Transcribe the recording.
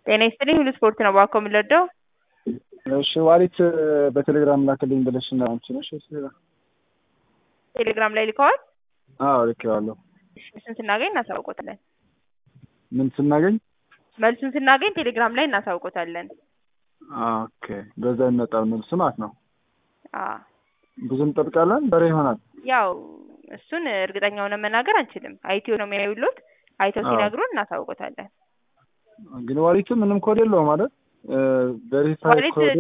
ጤና ይስጥልኝ ሁሉ ስፖርት ነው እባክዎ የምንረዳው? እሺ ዋሊት በቴሌግራም ላክልኝ ብለሽ እና አንቺ ነሽ ወይስ ሌላ? ቴሌግራም ላይ ልከዋል? አዎ ልኬዋለሁ። መልሱን ስናገኝ እናሳውቆታለን። ምን ስናገኝ? መልሱን ስናገኝ ቴሌግራም ላይ እናሳውቆታለን። ኦኬ በዛ ይመጣል መልሱ ማለት ነው። አዎ ብዙ እንጠብቃለን በሬ ይሆናል። ያው እሱን እርግጠኛ ሆነን መናገር አንችልም። አይቲዮ ነው የሚያዩሉት። አይተው አዎ። ሲነግሩን እናሳውቆታለን። ግን ዋሊቱ ምንም ኮድ የለውም ማለት ቬሪፋይ ዋሊት ኮድ